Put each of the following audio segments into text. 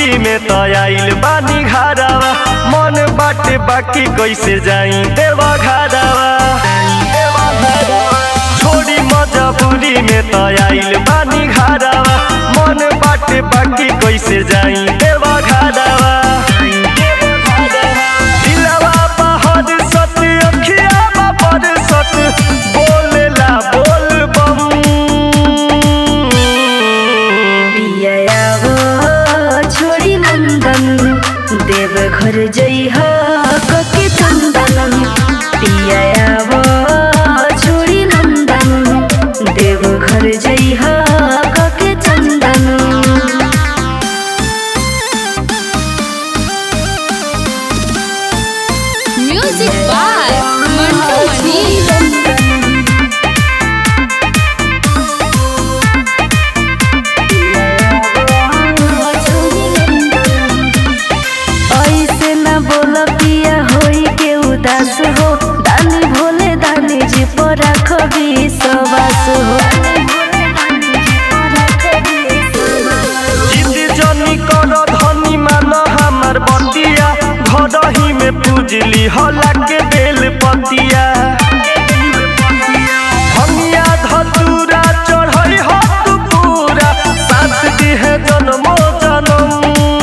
जबूरी में तो आइल बानी घरवा मन बाटे बाकी कैसे जाई देवा घरवा छोड़ी मजबूरी में तो आइल बानी घरवा मन बाटे बाकी कैसे जाई देवा घरवा दिलवा बहर सत अखिया बहर सत बोलेला बोल बम पियाव छोड़ी नंदन देव घर जइह कके चंदन पियाव छोड़ी नंदन देव घर जइह कके चंदन म्यूजिक बाय मंटू मनी ऐसे न बोल पिया होई के उदास हो दानी भोले दानी जी पर राख विश्वास हो जिद जनी कर धनी मान हमार बतिया घर ही में पूजली हला के बेल पतिया हमिया धतूरा चढ़ई हत पूरा साथ दिहे जन्मो जन्म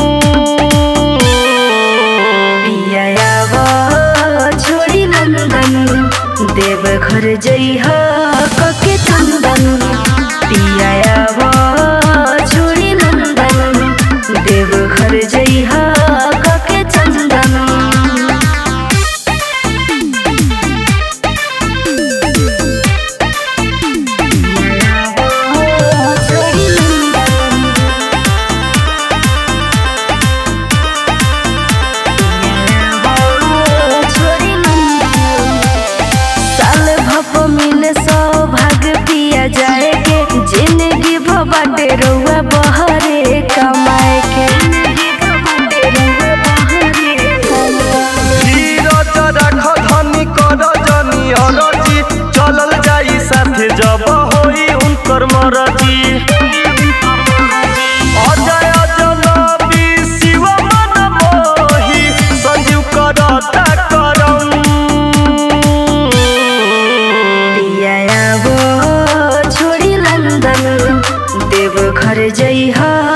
पियाव छोड़ी नंदन देव घर जइह कके चंदन पियाव छोड़ी नंदन देव घर जइह कके चंदन साल भप मिले सौभाग्य पिया जाए के जिंदगी बाटे रउआ बहरे कमाए के धीरज राख धनी कर जनी अरजी चलल जाई साथे जब होई उनकर मरजी अजय जनबी शिव मन मोही संजीव करता करम पियाव छोड़ी लंदन देव घर जइह